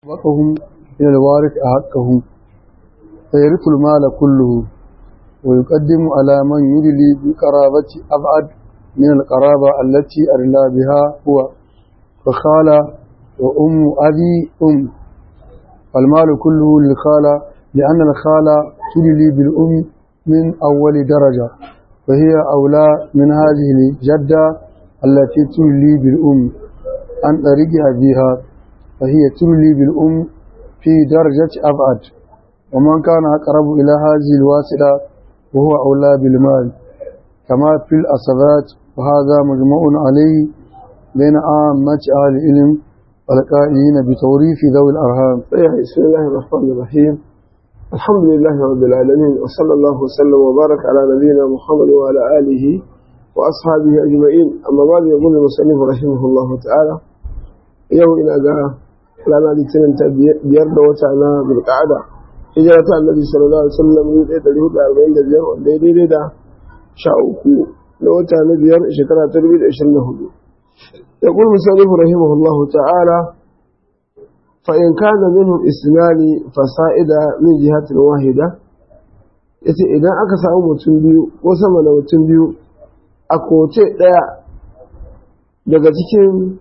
وقهم إلى الوارث أحقهم فيرث المال كله ويقدم على من يدلي بقرابة أبعد من القرابة التي أرلا بها هو فخالة وأم أبي أم فالمال كله للخالة لأن الخالة تدلي بالأم من أول درجة فهي أولى من هذه الجدة التي تدلي بالأم عن طريق أبيها فهي تولي بالأم في درجة أبعد ومن كان أقرب إلى هذه الواسطة وهو أولى بالمال كما في الأصبات وهذا مجمع عليه بين عامة أهل العلم والقائلين بتوريث ذوي الأرهام بسم الله الرحمن الرحيم الحمد لله رب العالمين وصلى الله وسلم وبارك على نبينا محمد وعلى آله وأصحابه أجمعين أما بعد يقول المصنف رحمه الله تعالى yau ina ga rana litinin ta biyar da wata na bulƙada hijira ta annabi sallallahu alaihi wasallam ne ɗaya ɗari hudu arba'in da biyar wanda ya daidai da sha uku na wata na biyar shekara ta dubu da ashirin da hudu ya ƙul musallifu rahimahullah ta'ala fa in kana minhum isnani fasa'ida min jihatin wahida yace idan aka samu mutum biyu ko sama da mutum biyu a koce ɗaya daga cikin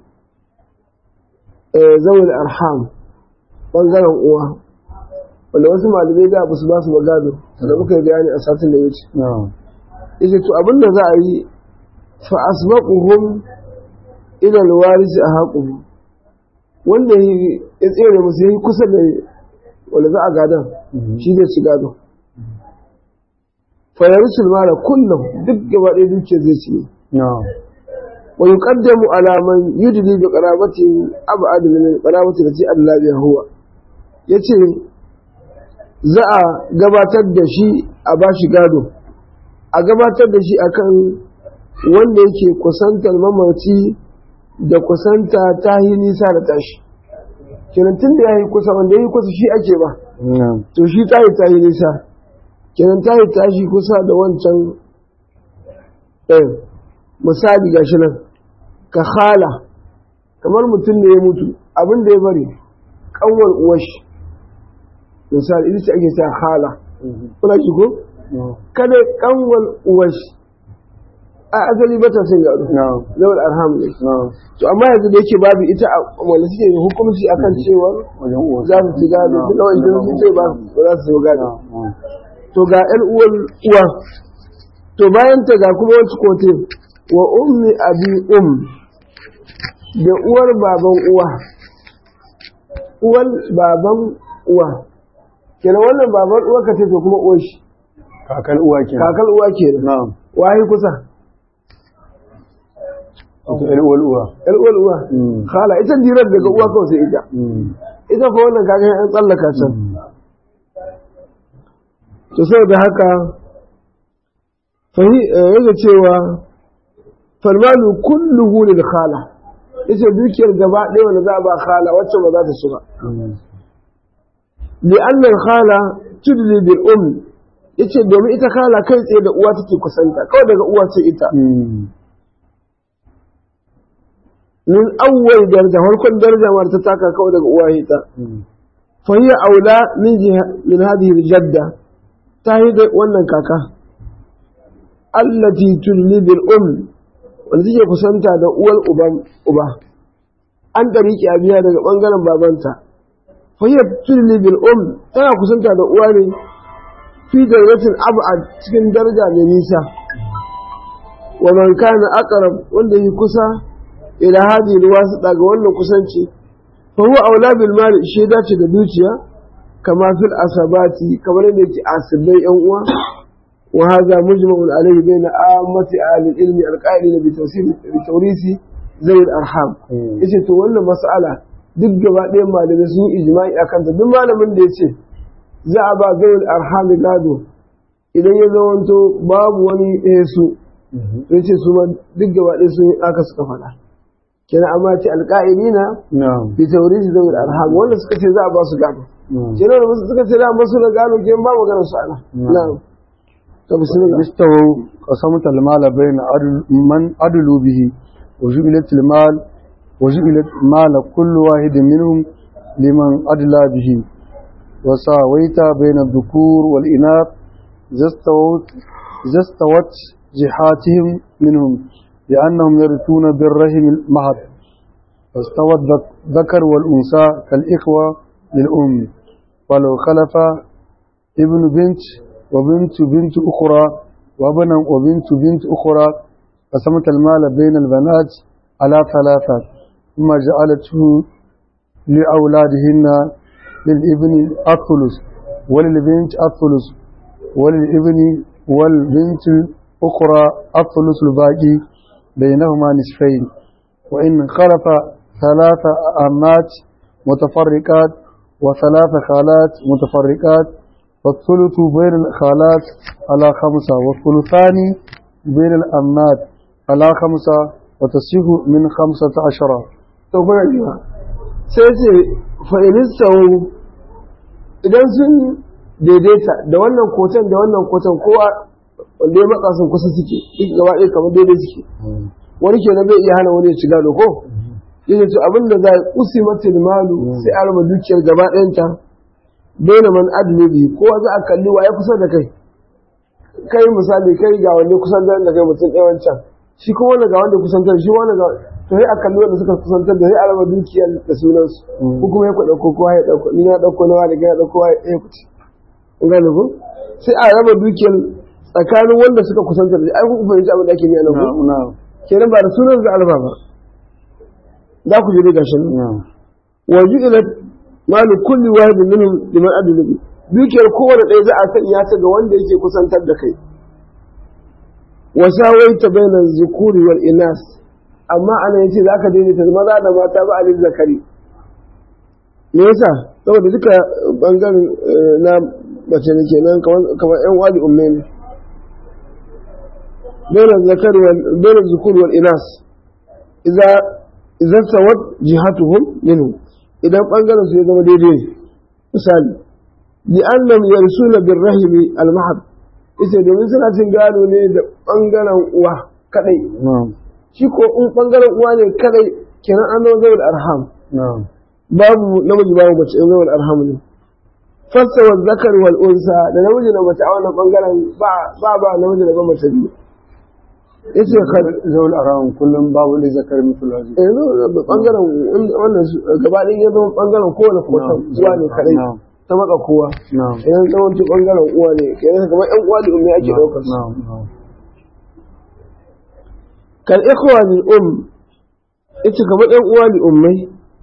zawul arham bangaren uwa wanda wasu malamai da ba su ba su magado da muka yi bayani a satin da ya wuce yace to abin da za a yi fa asbaquhum ila alwaris ahaqum wanda ya tsere musu yayi kusa da wanda za a gadan shi zai ci gado fa yarsul mala kullum duk gaba ɗaya dukiyar zai ci ويقدم على من يدلي بقرابته أبعد من القرابة التي أدلى بها هو yace za a gabatar da shi a bashi gado a gabatar da shi akan wanda yake kusantar mamaci da kusanta ta yi nisa da tashi kenan tun da ya yi kusa wanda ya yi kusa shi ake ba to shi ta yi ta yi nisa kenan ta yi tashi kusa da wancan ɗin misali ga shi nan ka khala kamar mutum ne ya mutu abin da ya bari kanwar uwashi misali ita ce ake sa khala kuna ki ko kada kanwar uwashi a asali ba ta son gado zawal arham ne to amma yanzu da yake babu ita wanda suke hukunci akan cewa za su ci gado duk da wanda sun ce ba za su gado to ga yan uwar uwa to bayan ta ga kuma wata kote wa ummi abi um da uwar baban uwa uwar baban uwa kenan wannan baban uwa ka ce to kuma uwar shi kakal uwa ke kakal uwa ke na'am wahi kusa wato ƴar uwar uwa yar uwar uwa khala ita dirar daga uwa kawai sai ita ita fa wannan kaga an tsallaka can to saboda haka fahi yake cewa falmalu kulluhu lil khala yace dukiyar gaba ɗaya wanda za a ba khala wacce ba za ta shiga li anna al khala tudli bil um yace domin ita khala kai tsaye da uwa take kusanta kawai daga uwa ce ita min awwal daraja farkon daraja ma ta taka kawai daga uwa ita fa hiya aula min min hadhihi al jadda ta yi wannan kaka allati tudli bil um wanda take kusanta da uwar uba an ɗariƙi a biya daga ɓangaren babanta fayyar tulli bil um tana kusanta da uwa ne fi darajatin ab'ad cikin daraja mai nisa wa man kana aqrab wanda yi kusa ila hadi wasu daga wannan kusanci fa huwa aula bil mali shi dace da dukiya kama fil asabati kamar yadda yake asibai yan uwa وهذا مجمع عليه بين عامة أهل العلم القائلين بتوريث ذوي الأرحام yace to wannan mas'ala duk gaba ɗayan malamai sun yi ijma'i a kanta duk malamin da ya ce za a ba zawul arham gado idan ya zamanto babu wani ɗaya su ya ce su ma duk gaba ɗaya sun yi aka suka faɗa kenan amma ce alƙa'ilina bi taurisi zawul arham wanda suka ce za a ba su gado kenan da suka ce za a ba su gado kenan ba maganar su ana na'am استووا قسمت المال بين من أدلوا به وجبلت المال وجبلت مال كل واحد منهم لمن أدلى به وساويت بين الذكور والإناث إذا استوت إذا استوت جحاتهم منهم لأنهم يرثون بالرحم المهد فاستوى الذكر والأنثى كالإخوة للأم ولو خلف ابن بنت وبنت بنت أخرى وابنا وبنت بنت أخرى قسمت المال بين البنات على ثلاثة ثم جعلته لأولادهن للابن الثلث وللبنت الثلث وللابن والبنت الأخرى الثلث الباقي بينهما نصفين وإن خلف ثلاث أمات متفرقات وثلاث خالات متفرقات فالثلث بين الخالات على خمسة والثلثان بين الأمات على خمسة وتصيح من خمسة عشر to kuna jiwa sai ce fa'ilistau idan sun daidaita da wannan kotan da wannan kotan kowa wanda ya matsa sun kusa suke duk gaba ɗaya kamar daidai suke wani kenan bai iya hana wani ya shiga da ko yace to abin da za a kusi mata malu sai a raba dukiyar gaba ɗayanta dole man adlibi kowa za a kalli wa ya kusa da kai kai misali kai ga wanda kusan da kai mutum ɗaya wancan shi kuma wanda ga wanda kusantar shi wanda ga to sai a kalli wanda suka kusantar da sai a raba dukiyar da sunansu ko kuma ya ɗauko kowa ya ɗauko ni na ɗauko na wani ya ɗauko ya ɗaya kuci in gane ku sai a raba dukiyar tsakanin wanda suka kusantar da ai ku fahimci abin da ake yi a nan ku kenan ba da sunan da alfa ba za ku je dai gashin nan wa ju'ilat malu kulli wahidin minhum liman adlu dukiyar kowane ɗaya za a sanya ta ga wanda yake kusantar da kai wa sawaita baina zukuri wal inas amma ana yace zaka daidaita maza da mata ba alil zakari me yasa saboda duka bangaren na mace ne kenan kamar yan wali umme ne baina zakari wal baina zukuri wal inas idza idza sawat jihatuhum minhu idan bangaren su ya zama daidai misali li'annam yarsuna birrahimi al-mahab ita domin suna cin gado ne da bangaren uwa kadai shi ko in bangaren uwa ne kadai kenan an zama zawul arham babu namiji babu mace in zawul arham ne fassa wa zakar wal unsa da namiji da mace a wannan bangaren ba ba ba namiji da ba mace biyu yace kar zawul arham kullum babu da zakar mutul hazi eh bangaren wannan gaba ɗaya ya zama bangaren kowane kotan uwa ne kadai ta maka kowa idan tsawancin bangaren uwa ne kenan kamar yan uwa da ummi ake daukar su kal ikhwa lil um ita kamar yan uwa li ummai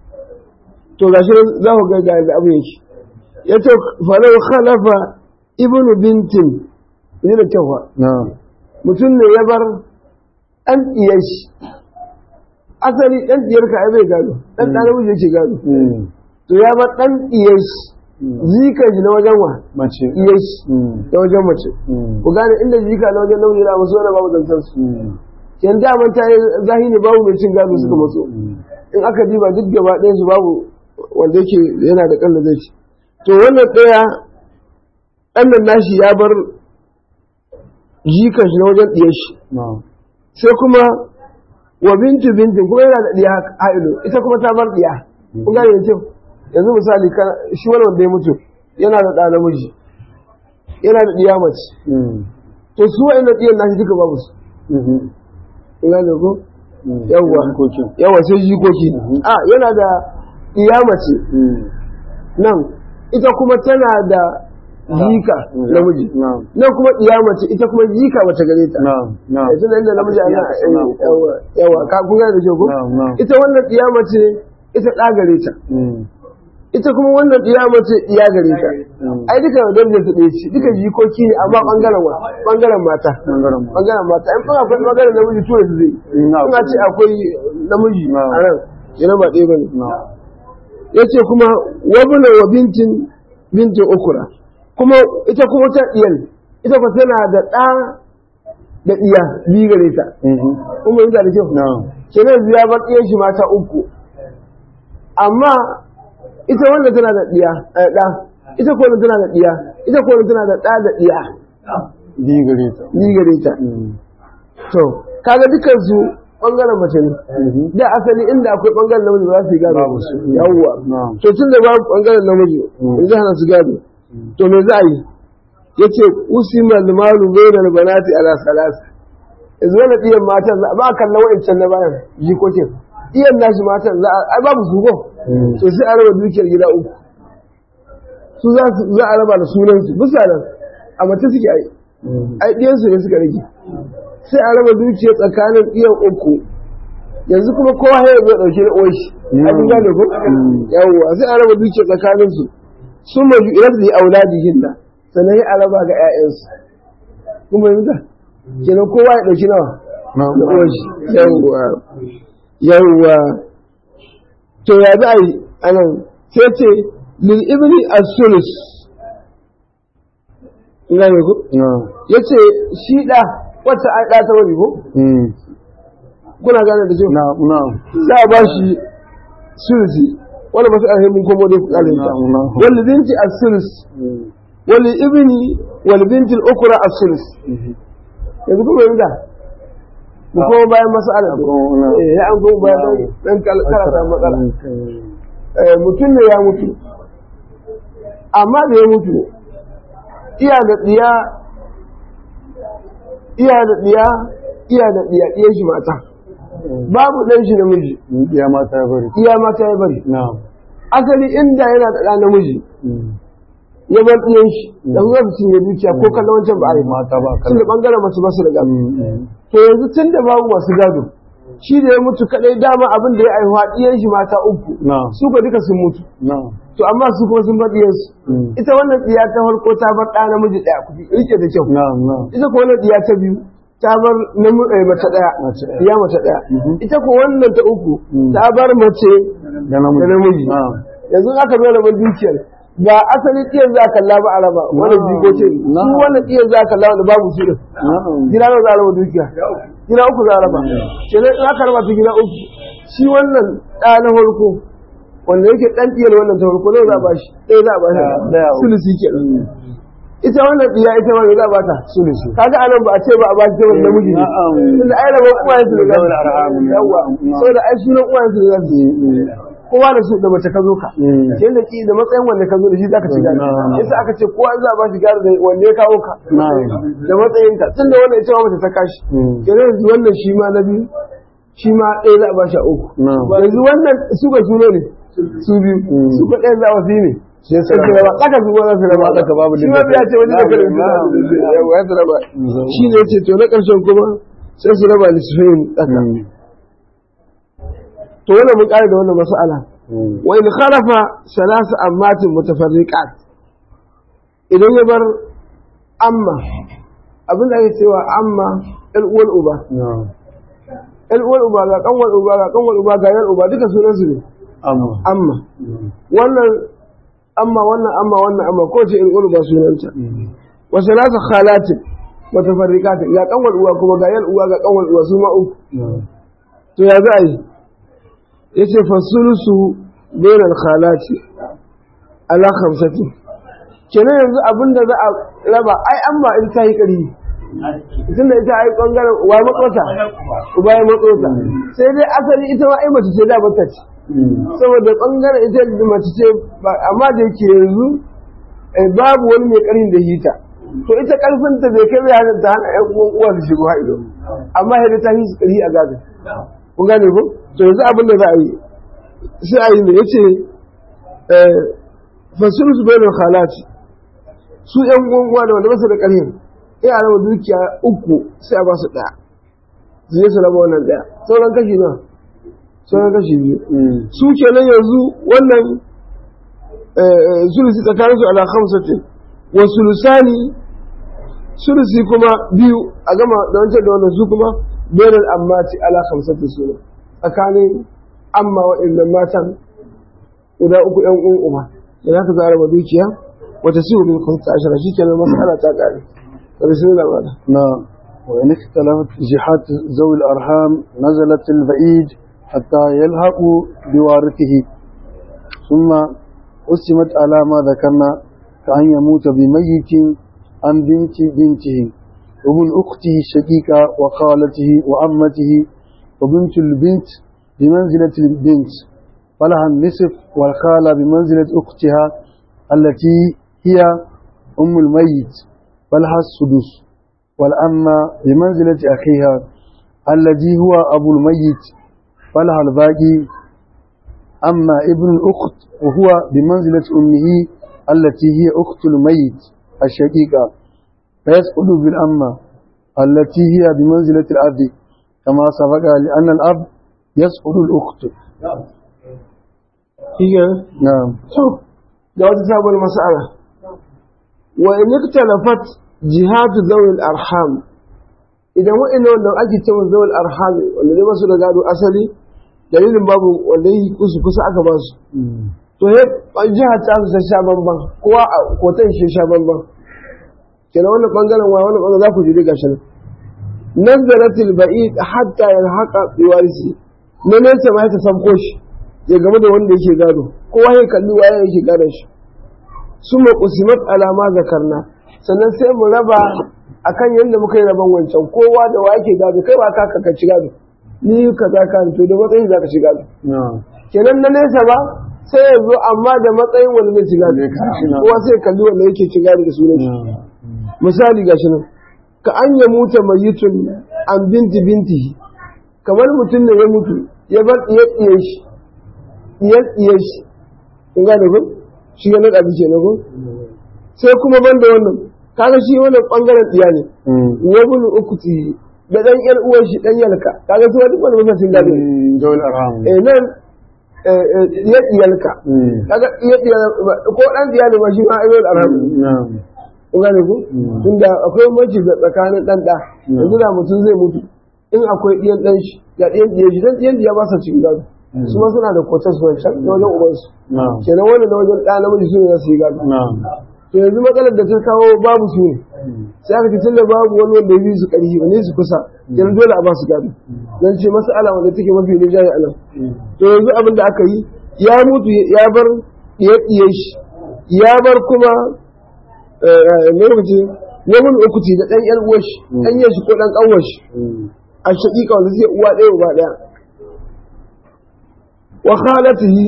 to gashi za ku ga ga da abin yake yace falau khalafa ibnu bintin ne da kyau mutum ne ya bar ɗan ɗiyar shi asali ɗan ɗiyar ka ai bai gado ɗan ɗan namiji yake gado to ya bar ɗan ɗiyar shi zika shi na wajen wa mace iya shi na wajen mace ku gane inda zika na wajen namiji na masu wani babu zantar su yan daman ta yi zahiri babu mai cin gado suka matso in aka diba duk gaba ɗayan su babu wanda yake yana da ƙalla zai ci to wannan ɗaya ɗannan nashi ya bar jikan shi na wajen ɗiyar shi sai kuma wa bintu bintin kuma yana da ɗiya ha'ilu ita kuma ta bar ɗiya kun gane da kyau yanzu misali shi wani wanda ya mutu yana da ɗa namiji yana da ɗiya mace to su wa'in da ɗiyan nashi duka babu su ina da ko yawwa yawwa sai jikoki a yana da ɗiya mace nan ita kuma tana da jika namiji nan kuma ɗiya mace ita kuma jika mace gare ta ita da inda namiji ana yawa ka kun gane da ke ko ita wannan ɗiya mace ita ɗa gare ta ita kuma wannan ɗiya mace ɗiya gare ta ai duka da darajar su ɗaya ce duka jikoki ne amma ɓangaren wa ɓangaren mata ɓangaren mata in kuma akwai ɓangaren namiji tura su zai ina ce akwai namiji a nan yana ba ɗaya bane ya ce kuma wabula wa bintin bintin ukura kuma ita kuma ta ɗiyan ita kuma tana da ɗa da ɗiya biyu gare ta kuma yi da kyau kenan biya bar ɗiyan shi mata uku amma ita wanda tana da ɗiya ɗa ita ko tana da ɗiya ita ko tana da ɗa da ɗiya biyu gare ta biyu gare ta to kaga dukan su bangaren mace ne da asali inda akwai bangaren namiji ba za su yi gado Babu su. yawwa Na'am. to tun da babu bangaren namiji in zai hana su gado to me za a yi yace usima al-malu bainal banati ala salasa yanzu wani ɗiyan matan za ba a kalla wa'ancan na bayan jikokin ɗiyan nashi matan za a ai babu su ko to sai a raba dukiyar gida uku su za su za a raba da sunan su bisa nan a mace suke ai ai ɗiyan su ne suka rage sai a raba dukiyar tsakanin ɗiyan uku yanzu kuma kowa ya zo ɗauke da uwar shi a kun gane ko yawwa sai a raba dukiyar tsakanin su sun maju idan su yi auladihin nan sannan ya araba ga 'ya'yansu kuma yanzu kenan kowa ya ɗauki nawa Na'am. da uwar shi yawwa yawwa to ya za a yi anan sai ce lil ibni as-sulus ngane ko Na'am. yace shi da wacce ai da ta wani ko Mm. kuna gane da cewa Na'am. Na'am. za a ba shi sulusi wala ba su alhimin komo dai ku kare ta Na'am, na'am. wal binti as-sulus wal ibni wal binti al-ukhra as-sulus yanzu kuma yanzu da mu kuma bayan mas'alar Ko na. eh ya an kuma bayan dan- dan kal- karata matsala Eh, mutum ne ya mutu amma da ya mutu iya da tsiya iya da tsiya iya da tsiya ɗiyan shi mata babu ɗan shi namiji Ya mata ya bari. iya mata ya bari Na'am. asali inda yana da ɗan namiji ya bar ɗiyan shi da zuwa su cinye dukiya ko kallon wancan ba a yi Mata ba tun da kallon. ɓangaren mace ba su da gado Mm. to yanzu tun da babu masu gado shi da ya mutu kaɗai dama abin da ya aihuwa ɗiyan shi mata uku Na'am. su ka duka sun mutu Na'am. to amma su kuma sun bar ɗiyansu Mm. ita wannan tsiya ta farko ta bar ɗa namiji ɗaya kuɗi rike da kyau Na'am. Na'am. ita ko wannan tsiya ta biyu ta bar namu eh, mace ɗaya Mace ɗaya. tsiya mace ɗaya Mhm. ita ko wannan ta uku Mm. ta bar mace Da namiji. da namiji Na'am. yanzu aka zo rabon dukiyar ba asali tsiyan za a kalla ba a raba wannan Na'am. jiko ce su Na'am. wannan tsiyan za a kalla wanda babu su din Na'am. gida nawa za a raba dukiya gida uku za a raba kenan in aka raba ta gida uku shi wannan ɗa na farko wanda yake ɗan ɗiyar wannan ta farko nawa za a bashi ɗaya za a bashi Ɗaya uku. sulusi kenan ita wannan ɗiya ita ma me za a bata Sulusi. kaga anan ba a ce ba a bashi ta wani namiji ne Na'am. tunda ai rabon uwayen su da za Zawul arham. su yawa Na'am. saboda ai sunan uwayen su da za su yi kowa da su da mace ka zo ka Mm. yanda ki da matsayin wanda ka zo da shi zaka ci gado Na'am. yasa aka ce kowa za a ba shi gado da wanda ya kawo ka Na'am. da matsayin ka tunda wannan ita ma mace ta kashi Mm. kenan yanzu wannan shi ma na biyu shi ma ɗaya za a ba shi a uku Na'am. yanzu wannan su ba su ne su biyu Mm. su ba ɗaya za a fi ne Sai su sai su raba tsaka su ma za su raba Tsaka babu shi ma ya ce wani da kare su Na'am. yawa ya su raba Na'am. shi ne ce to na ƙarshen kuma sai su raba lissafiyin tsaka Mm. to wannan mun ƙare da wannan mas'ala Mm. wa in khalafa salasu ammatin mutafarriqat idan ya bar amma abin da ake cewa amma ɗan uwar uba Na'am. ɗan uwar uba ga kanwar uba ga kanwar uba ga yar uba duka sunan su ne Amma. amma Mm. wannan amma wannan amma wannan amma ko ce ɗan uwar uba sunanta Mm. wa salasu khalatin mutafarriqat ga kanwar uwa kuma ga yar uwa ga kanwar uwa su ma uku Na'am. to ya za a yi ya ce fasulusu bainal khalati ala khamsati kenan yanzu abin da za a raba ai an ba in ta yi ƙari tunda ita ai bangaren uwa matsota uba ya matsota sai dai asali ita ma ai mace ce da bata ce Mm. saboda bangaren ita da mace ce ba- amma da yake yanzu eh, babu wani mai ƙarin da hita to ita ƙarfinta bai kai bai hana ta hana ƴan uwan uwa su shigo ha'ido amma yadda ta yi su ƙari a gado kun gane ko to yanzu abin da za a yi sai a yi ne yace eh fasiru su bayan khalati su yan uwa da wanda ba su da ƙarfin in a raba dukiya uku sai a ba su ɗaya su je su raba wannan ɗaya sauran kashi na sauran kashi biyu Mm. su kenan yanzu wannan eh, sulusi tsakanin su ala khamsatin wa sulusani sulusi kuma biyu a gama da wancan da wannan su kuma bainal ammati ala khamsatin suna tsakanin amma wa'annan matan guda uku yan uwan uba da za ka zara ma dukiya wata siyu min khamsa ashara shi kenan mas'ala ta kare da bismillah wala نعم وإن اختلفت جهات ذوي الأرحام نزلت البعيد حتى يلحق بوارثه ثم قسمت على ما ذكرنا كأن يموت بميت عن بنت بنته ومن أخته الشقيقة وخالته وعمته وبنت البنت بمنزلة البنت فلها النصف والخالة بمنزلة أختها التي هي أم الميت فلها السدس والأمة بمنزلة أخيها الذي هو أبو الميت فلها الباقي أما ابن الأخت وهو بمنزلة أمه التي هي أخت الميت الشقيقة فيسقط بالأمة التي هي بمنزلة الأب كما سبق لأن الأب يسقط الأخت iya نعم to ga wata sabon mas'ala wa in iktalafat jihatu zawil arham idan wa'annan wanda ake cewa zawil arham wanda zai basu da gado asali dalilin babu wanda yi kusa kusa aka ba su to he jiha ta su ta sha bamban kowa a kotan shi sha bamban kenan wannan bangaren wa wannan bangaren za ku ji gashi nan nazaratil ba'id hatta yalhaqa biwarisi na nesa ma ya ta sabko shi ya game da wanda yake gado kowa ya kalli waye yake gadon shi suma qusimat alama zakarna sannan sai mu raba akan yadda muka yi raban wancan kowa da wa yake gado kai ba ka ka ci gado ni kaza ka to da matsayin za ka ci gado نعم kenan na nesa ba sai ya zo amma da matsayin wanda zai ci gado Zai kashi na. kowa sai ya kalli wanda yake ci gado da sunan shi نعم misali gashi nan ka an ya muta mayitun an binti binti kamar mutum ne ya mutu ya bar iya iya shi iya iya shi kun gane ko shi ya naɗa bishe na ko sai kuma ban da wannan kaga shi wannan bangaren diya ne wabul ukuti da dan yar uwar shi dan yalka kaga su wani wani mutum gado ne ذوي الأرحام eh nan eh, eh, iya iyalka kaga iya iya ko dan diya ne ba shi ma ayyul arham نعم kun gane ku Mm. tunda akwai bambanci da tsakanin dan da yanzu da mutum zai mutu in akwai ɗiyan ɗan shi ga ɗiyan ɗiyan shi dan ɗiyan ɗiya ba sa cikin gado su ma suna da kwatar su wancan na wajen ubansu نعم kenan wannan na wajen ɗa namiji su ne za su yi gado نعم to yanzu matsalar da ta kawo babu su ne sai aka ce tunda babu wani wanda ya bi su ƙarfi wani su kusa kenan dole a ba su gado dan ce mas'ala wanda take mafi rinjaye a nan to yanzu abin da aka yi ya mutu ya bar ɗiye shi ya bar kuma ne lokaci wani ukuti da ɗan ƴan uwar shi ɗan yin shi ko ɗan ƙanwar shi a shaƙiƙa wanda zai uwa ɗaya uba ɗaya wa khalatihi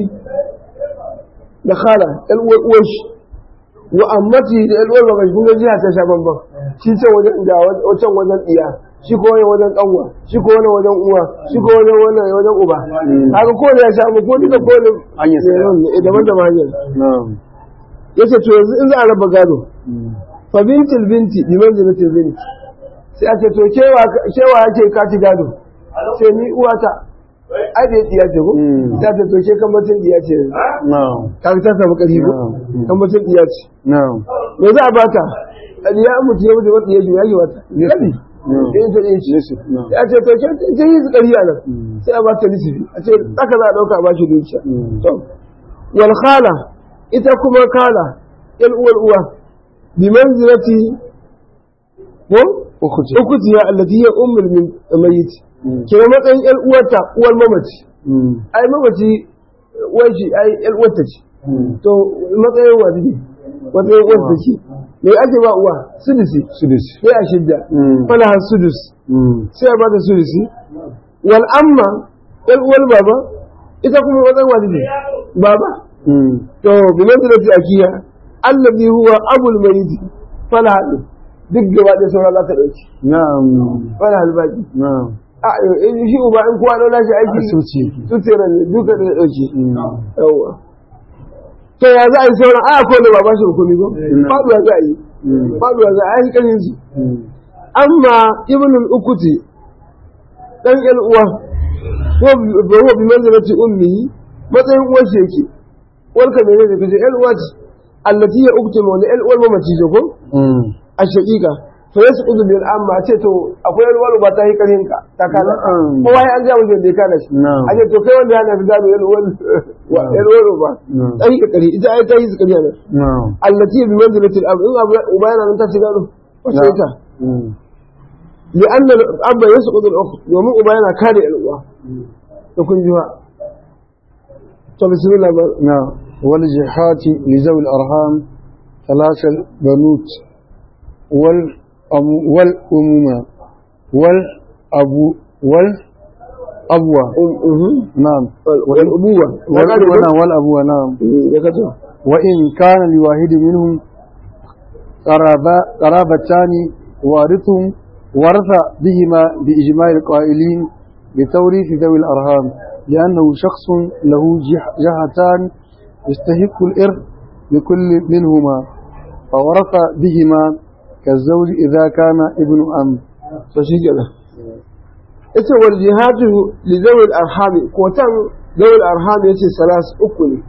da khala ƴan uwar uwar shi wa ammati da ƴan uwar baba shi kun ga jiha ta sha bamban shi ce wajen da wajen wajen iya shi ko wani wajen ƙanwa shi ko wani wajen uwa shi ko wani wajen wajen uba haka ko ya sha ko duka ko ne Hanyar sa. ne daban daban hanyar نعم yace to yanzu in za a raba gado fa bintil binti bi manzilatil binti sai ake to kewa kewa yake ka ci gado sai ni uwata ai da diya ce ko Mm. sai ta to ke kan mutun diya ce نعم ka ta samu kari ko Mm. kan mutun diya ce نعم me za a bata diya mutu ya mutu wata ya ji ya ji wata kadi Mm. in ta din shi نسف نعم ya ce to ke ce yi kari a nan Mm. sai a bata nisifi a ce tsaka za a dauka a bashi dukiya Mm. to wal khala ita kuma kala yan uwar uwa bi manzilati ko أختي ukuti ya allati ya ummul min mayyit Mm. kira matsayin yan uwarta uwar mamaci Mm. ai mamaci uwar shi ai yan uwarta ce Mm. to matsayin wa take matsayin uwar ta ce me ake ba uwa sudusi سدس sai a shidda Mm. fala har sudus Mm. sai a bata sudusi wal amma yan uwar baba ita kuma matsayin wa take baba Mm. to bi manzilati akiya allazi huwa abul mayyit fala hadu duk gaba da sauran za ta dauki نعم fala halbaki نعم a in shi uba in kowa dauna shi aiki أسوتي su tere ne duka da ya dauki Mm. yawwa to ya za a yi sauran a ko da ba ba shi hukumi ko Mm. faduwa za a yi Mm. faduwa za a yi kanin su Mm. amma ibnul ukuti dan yan uwa ko bi huwa bi manzilati ummi matsayin uwar shi yake uwarka ne ne kace yan uwa ce allati ya ukti wani yan uwar mamaci ce ko Mm. a shaqiqa fa yasqudu bil amma ce to akwai yan uwar ba ta yi karin ka ta kana Na'am. kowa ya an ga mutum da ya kana shi Na'am. a ce to kai wanda yana da gado yan uwar wa yan uwar ba Na'am. ta yi kari ita ai ta yi kari ne نعم allati bi manzilati al in abu uba yana nan ta ci gado wace ita Mm. لأن الأب يسقط الأخت ومن أبانا كان الأخوة يكون جوا طب بسم الله بقى. نعم والجهات لذوي الأرحام ثلاثة البنوت والأم- والأمومة والأبو abwa na'am wal ubuwa wal wana wal abwa na'am ya kato wa in kana li wahid minhum qaraba qarabatan warithum ورث بهما بإجماع القائلين بتوريث ذوي الأرهام لأنه شخص له جهتان يستحق الإرث لكل منهما فورث بهما كالزوج إذا كان ابن أم فشيكنا ita wal jihadu li zawil arhami kotan zawil arhami yace salas uku ne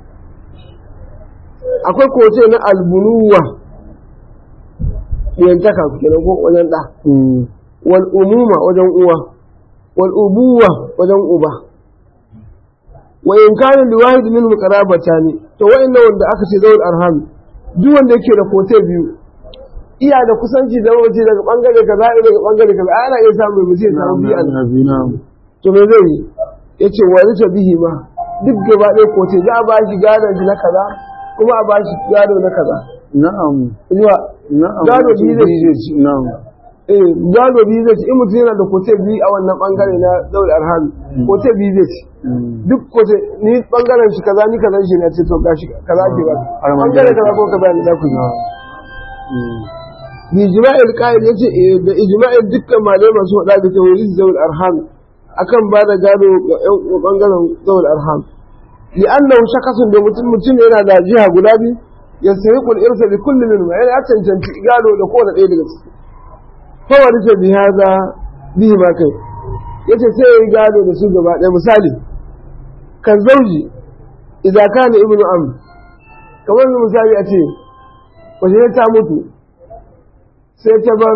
akwai kote na albunuwa yantaka kenan ko wajen da wal umuma wajen uwa wal ubuwa wajen uba wa in kana li wahid min muqarabatani to wa'inda wanda aka ce zawil arhami duk wanda yake da kote biyu iya da kusanci da mace daga bangare kaza daga bangare kaza ana iya samu mutum ya samu biyu to me zai yi yace wani ta bihi ma duk gaba ɗaya ko ce za a ba shi gadon shi na kaza kuma a ba shi gado na kaza na'am zuwa na'am gado biyu zai ci na'am eh gado biyu zai ci in mutum yana da kote biyu a wannan bangare na daula arhami kote biyu zai ci duk kote ni bangaren shi kaza ni kaza shi na ce to gashi kaza ke ba bangare kaza ko kaza ne da ku yi bi ijma'il qa'il yace da ijma'il dukkan malamai masu faɗa da tawhid zawul arham akan ba da gado ga ƴan bangaren zawul arham li annahu shakasun da mutum mutum yana da jiha guda biyu yastahiqul irsa bi kulli minhum yana cancanci gado da kowane ɗaya daga ciki fa warisa bi hada bihi ma kai yace sai yayi gado da su gaba ɗaya misali kan zauji idza kana ibnu am kamar misali a ce wace ta mutu sai ta bar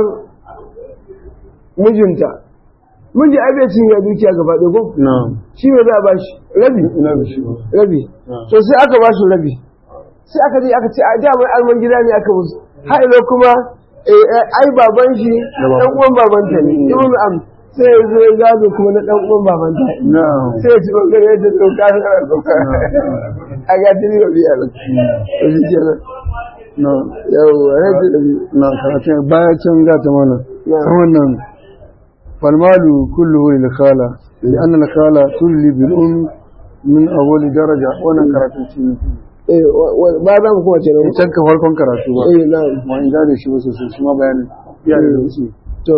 mijinta miji ai bai cinye dukiya gaba ɗaya ko na'am shi ne za a bashi rabi ina da shi rabi to sai aka bashi rabi sai aka je aka ce a da mai alman gida ne aka musu har ilo kuma ai baban shi dan uwan babanta ne ibn am sai ya zo ya gado kuma na dan uwan babanta na'am sai ya ci bangare yadda doka har doka a ga tiri da biyar to shi kenan na'am yawwa yadda da biyu na karatun baya can ga ta mana نعم. ta wannan falmalu kulluhu lil khala لأن الخالة تولي بالأم من أول درجة وانا karatun shi ne eh wa- wa- ba za mu kuma ce na can ka farkon karatu ba eh na'am ma in gane shi ba sosai shi ma bayanin ya da wuce to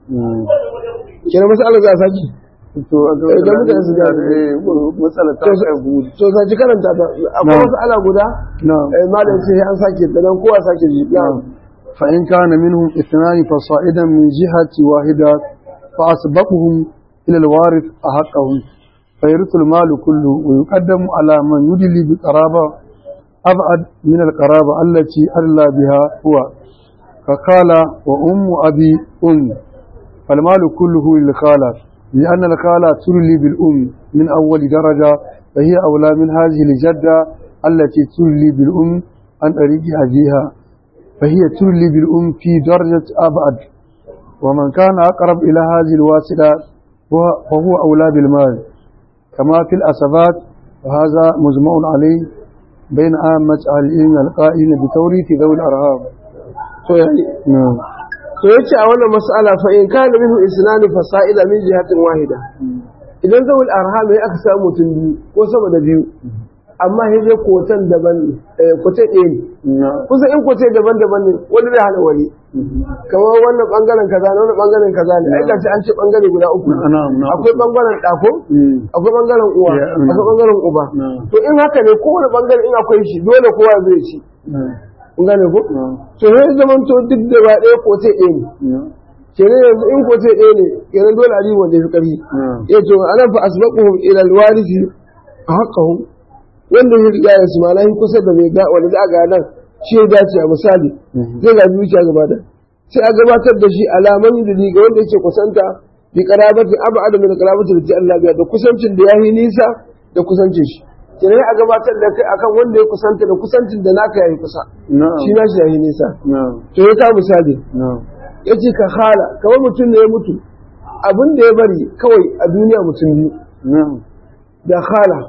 kenan masalar za a saki to a ga Eh, da mutane su gane. eh matsala ta To, kai gudu to saci karanta ta akwai Na'am. wasu ala guda na'am eh malam ce an sake ta dan kowa sake ji na'am فإن كان منهم اثنان فصائدا من جهة واحدة فأسبقهم إلى الوارث أحقهم فيرث المال كله ويقدم على من يدلي بقرابة أبعد من القرابة التي أدلى بها هو فقال وأم أبي أم فالمال كله للخالة لأن الخالة ترلي بالأم من أول درجة فهي أولى من هذه الجدة التي ترلي بالأم عن طريق أبيها فهي تولي بالأم في درجة أبعد ومن كان أقرب إلى هذه الواسطة هو- فهو أولى بالمال كما في الأسبات وهذا مجمع عليه بين عامة أهل العلم القائلين بتوريث ذوي الأرهاب to yayi نعم to yace a wannan mas'ala fa in kana minhu isnani fasa'ila min jihatin wahida idan zawul arham ya aka samu mutum biyu ko sama da biyu amma sai dai kotan daban ne eh kotan ɗaya ne نعم kusa in kote daban-daban ne wani zai hana wani kamar wannan bangaren kaza ne wannan bangaren kaza ne ai gashi an ce bangare guda uku نعم نعم akwai bangaren ɗako مم. akwai bangaren uwa Ya, mm. akwai bangaren uba نعم to in haka ne kowane bangare in akwai shi dole kowa zai ci نعم kun gane ko نعم to sai zaman to duk gaba ɗaya kote ɗaya ne نعم kenan yanzu in kote ɗaya ne kenan dole a wanda ya fi ƙarfi نعم ya to ana fa asbaquhum ila alwarisi haqqahum wanda ya riga ya su malahi kusa da mai ga wanda za a ga nan shi ya dace a misali zai ga zuciya gaba da sai a gabatar da shi alaman da ga wanda yake kusanta bi qarabati ab'ad min qarabati da Allah biya da kusancin da yayi nisa da kusancin shi kenan a gabatar da kai akan wanda ya kusanta da kusancin da naka yayi kusa نعم shi na shi yayi nisa نعم to ya ka misali نعم yace ka hala kamar mutum ne ya mutu abin da ya bari kawai a duniya mutum biyu نعم da khala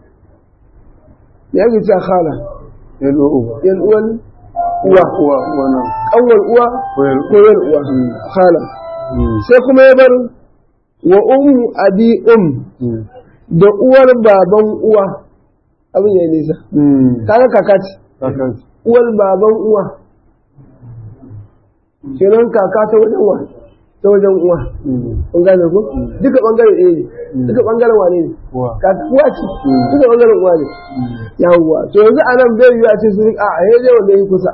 ya ke ta khala يلو أبا yan uwan uwa هو هو نعم kanwar uwa ويلو ko yan uwa khala مم. sai kuma ya bar wa ummu abi um da uwar baban uwa abin ya nisa kaga kaka ce uwar baban uwa kenan kaka ta wajen wa ta wajen uwa kun gane ko duka bangare ɗaya ne duka bangaren wane ne kaka uwa ce duka bangaren uwa ne yawwa to yanzu a nan bai yiwu a ce su rika a yaje wanda ya kusa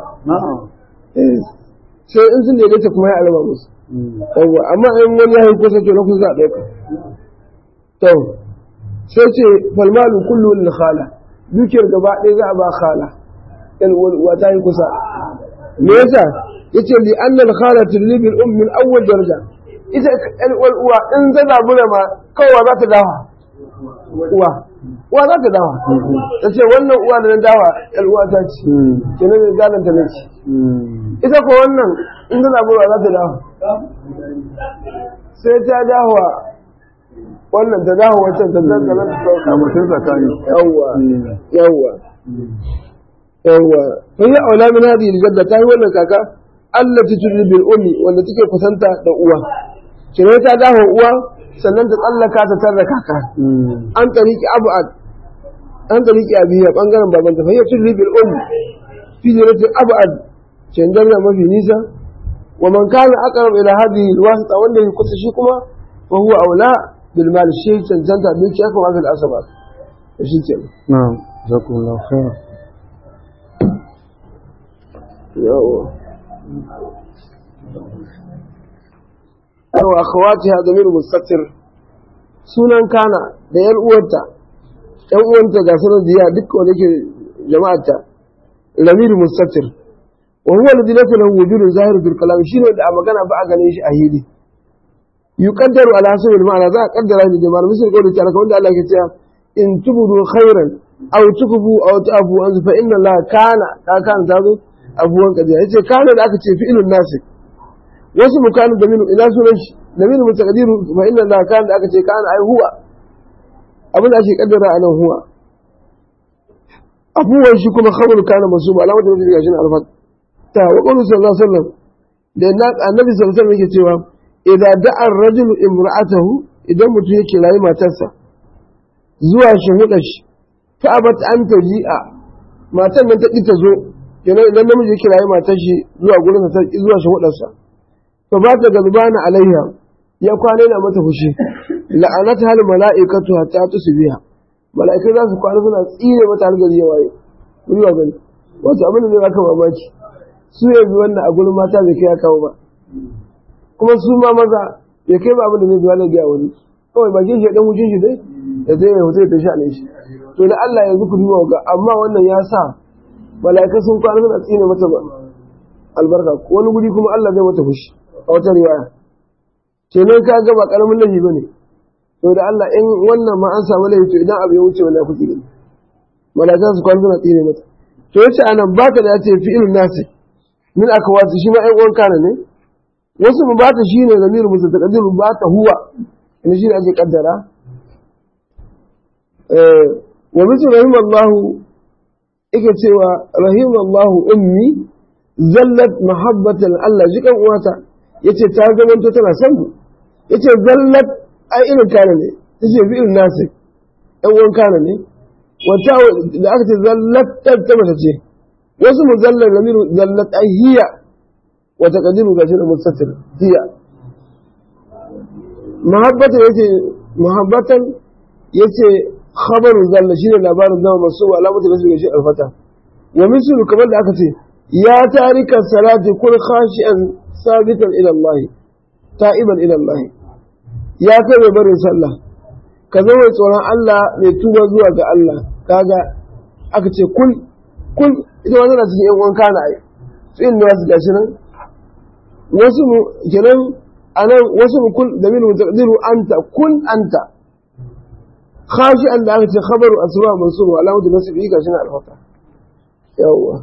sai in sun daidaita kuma ya alama musu yawwa amma in wani ya yi kusa to na kusa a ɗauka to sai ce falmalu kullu lil khala dukiyar gaba ɗaya za a ba khala yan uwa ta yi kusa me yasa yace li annal khala tulli bil um min awwal daraja ita yan uwa in ta zabura ma kawai za ta dawa uwa uwa za ta dawa ta ce wannan uwa da na dawa yan uwa ta ce kenan mai galanta ne ce ita ko wannan in ta zabura za ta dawa sai ta dawa wannan ta dawo wancan ta dangana ta sauka mutum tsakani yawwa yawwa yawwa fa yi aula min hadi jadda ta yi wannan kaka allati tudri bil ummi wanda take kusanta da uwa kire ta dawo uwa sannan ta tsallaka ta tarra kaka an tariki abad an tariki abiya bangaren baban ta fa yi tudri bil ummi fi jirati abad cendan mafi nisa wa man kana aqrab ila hadhihi alwasita wanda ya kusa shi kuma fa huwa aula بالمال الشيء تنتهى بك أكبر في الأسباب ايش كده نعم جزاكم الله خيرا وأخواتها ضمير مستتر sunan kana da ‘yan uwanta, ‘yan uwanta ga sunan diya duk wanda ke jama'ata, lamiri mustatir, wa huwa da dinatu lahu wujudun zahiru bil kalam shine da a magana ba a ganin shi a hili. يقدر على حسب المعنى ذا قدر هذه الجمال مثل قوله تعالى كون الله كتير إن تبدوا خيرا أو تكبوا أو تأبوا أنت فإن الله كان كان تازو أبوا كذا إذا كان ذاك فعل الناس واسم كان ضمير إلى سنش ضمير متقدير فإن الله كان ذاك كان أي هو أبدا شيء قدر أنا هو أبوا شي كما خبر كان منصوب على مدى مثل عشان عرفت تا وقوله صلى الله عليه وسلم لأن النبي صلى الله عليه وسلم يكتب idza da'a ar-rajulu imra'atahu idan mutum yake rayi matarsa zuwa shahuda shi fa abat an taji'a matan nan ta ki ta zo kenan idan namiji yake rayi matar shi zuwa gurin sa zuwa shahudar sa fa ba ta galbana alaiha ya kwana na mata fushi la'anata hal mala'ikatu hatta tusbiha mala'ikai za su kwana suna tsire mata har gari ya waye mun yi gani wato abin da zai baka mamaki su yanzu wannan a gurin mata bai kai ya kawo ba kuma su ma maza ya kai ba abin da zai zuwa na biya wani kawai ba shi dan wucin shi dai da zai yi hoto da shi a shi to da Allah yanzu ku duba ga amma wannan ya sa mala'ika sun kwana suna tsine mata ba albarka wani guri kuma Allah zai mata fushi a wata riwaya kenan ka ga ba karamin laifi bane to da Allah in wannan ma an samu laifi to idan abu ya wuce wannan kuke gani mala'ika su kwana suna tsine mata to yace anan baka da ya ce fi'ilun nasi min akwati shi ma ɗan uwan kana ne wasu mu bata shi ne zamirin musu ta ƙaddiru ba ta huwa ina shi ne ake ƙaddara wa mutu rahim Allahu ike cewa rahim Allahu ummi zallat mahabbatan Allah jikan uwata yace ta zamanto tana son mu yace zallat ai irin kana ne yace fi irin nasi ɗan uwan kana ne wata da aka ce zallat ta mata ce wasu mu zallar lamiru zallat ai hiya وتقديره كثير مستتر هي محبة يتي محبة يتي خبر ذل شيء لبار الدم مصوب علامة الاسم شيء الفتى ومثل كمان أكتي يا تارك الصلاة كن خاشعا ثابتا إلى الله تائبا إلى الله يا كبر بر صلى كذا وصورا الله لتوبة زوا الله كذا أكتي كل كل إذا ما نرى تجي وان كان أي في الناس قاشنا wasu mu kenan anan wasu mu kul da min taqdiru anta kun anta khashi an da aka ce khabaru asma mansub wa alamatu nasbi ga shine alfata yawa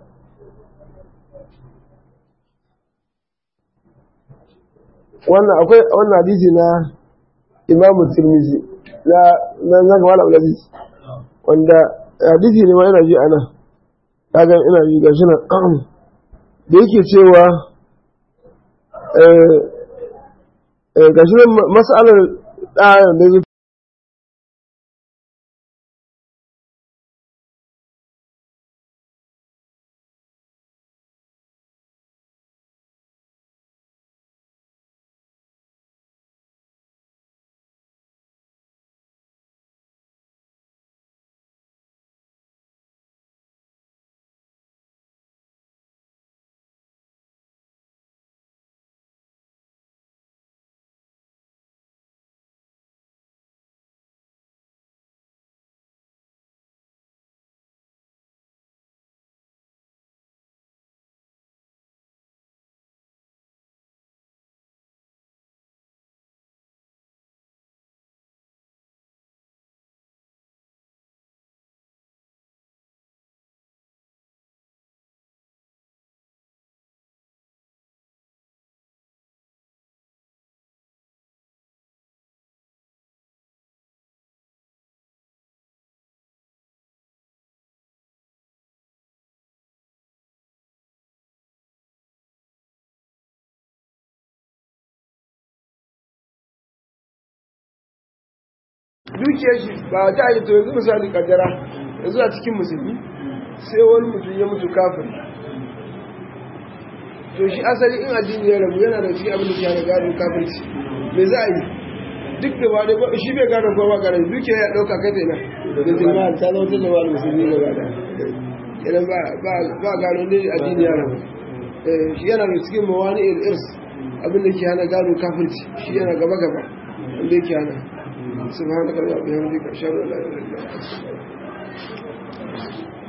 wannan akwai wannan hadisi na Imam Tirmidhi na na na ga Malam Aziz wanda hadisi ne ma ina ji ana kaga ina ji ga shi nan da yake cewa ga shi mas'alar ɗaya da zai dukiyar shi ba ta yi to yanzu misali kaddara yanzu a cikin musulmi sai wani mutum ya mutu kafin to shi asali in addini ya rabu yana da shi abin da ke hana gado kafirci me za a yi duk da wani ba shi bai gado ko ba gado dukiyar ya dauka kai tana da tilma ta zama ta zama musulmi gaba da idan ba gado ne addini ya rabu shi yana da cikin mawani irs abin da ke hana gado kafirci shi yana gaba gaba wanda yake hana سبحانك اللهم وبحمدك اشهد ان لا اله الا انت